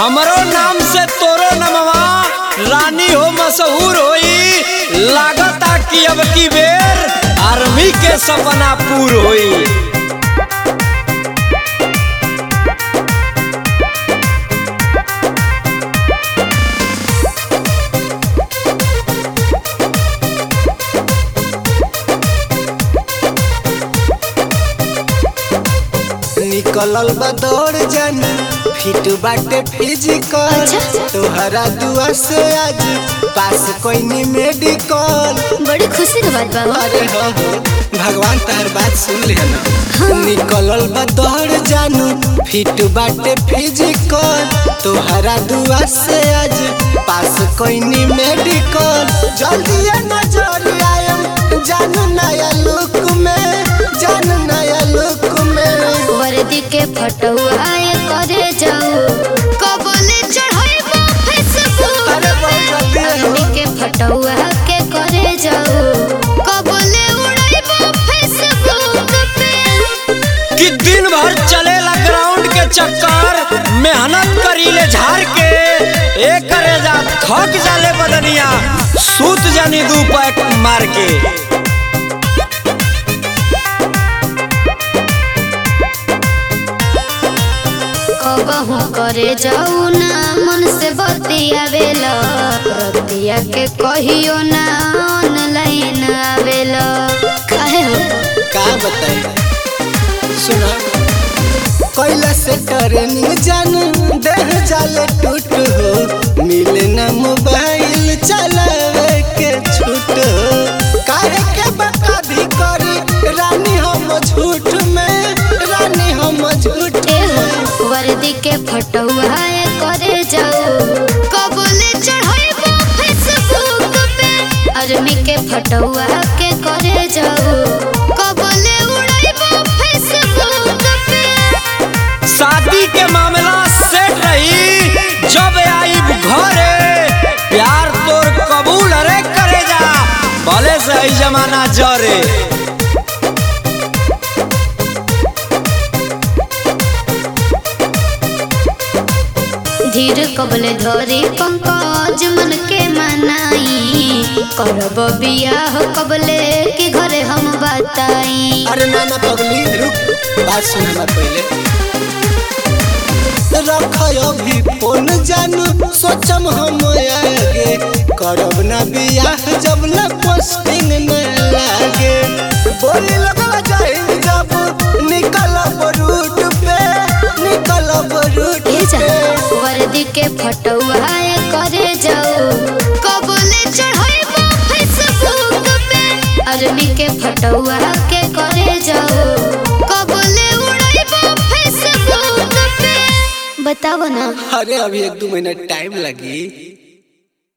हमरो नाम से तोरो नमवा रानी हो मशहूर होई लागता कि अब की बेर आर्मी के सपना पूर होई निकलल बा दौड़ जानी फिट बाटे फिजिकल अच्छा। तोहरा दुआ से आज पास कोई मेडिकल बड़ी खुशी के बात बा अरे हो हो भगवान तार बात सुन ले ना निकलल बा दौड़ जानू फिट बाटे फिजिकल तोहरा दुआ से आज पास कोई मेडिकल जल्दी नजर आयम जानू नया लुक में जानू नया लुक में वर्दी के फटुआ करे जाऊ कबले चढ़ाइबो फेसबुक अरे बहुत जल्दी है हो। वर्दी के फटुआ के करे जाऊ कबले उड़ाइबो फेसबुक पे कि दिन भर चलेला ग्राउंड के चक्कर मेहनत करीले झाड़ के एक करे जा थक जाले बदनिया सूत जानी दू पैक मार के कबहू करे जाऊ ना मन से बतियावेला रतिया के कहियो ना ऑनलाइन आवेला काहे हो का बताए सुना कैला से ट्रेनिंग जानू देह जाले टूट हो मिले ना मोबाइल चलावे के छूट हो काहे के बता भी करी रानी हम झूठ में रानी हम झूठ ए हो वर्दी के फटुआ करे जाऊ कबले चढ़ाइबो फेसबुक पे आर्मी के फटुआ के करे जाऊ कबले उड़ाइबो फेसबुक पे शादी के मामला सेट रही जब आई घरे प्यार तोर कबूल अरे करे जा भले से ई जमाना जरे धीर कबले धरी पंकज मन के मनाई करब बियाह कबले के घरे हम बताई अरे ना ना पगली रुक बात सुन हमार पहले रख अभी फोन जानू सोचम हम आगे करब ना बियाह जब ना पोस्टिंग न लागे बोली लगवा जाहिल जब निकलब रूट पे निकलब रूट ए जा पे वर्दी के फटुआ करे जाओ कबले चढ़ाइबो फेसबुक पे आर्मी के फटुआ के करे जाओ कबले उड़ाइबो फेसबुक पे बताओ ना अरे अभी एक दो महीना टाइम लगी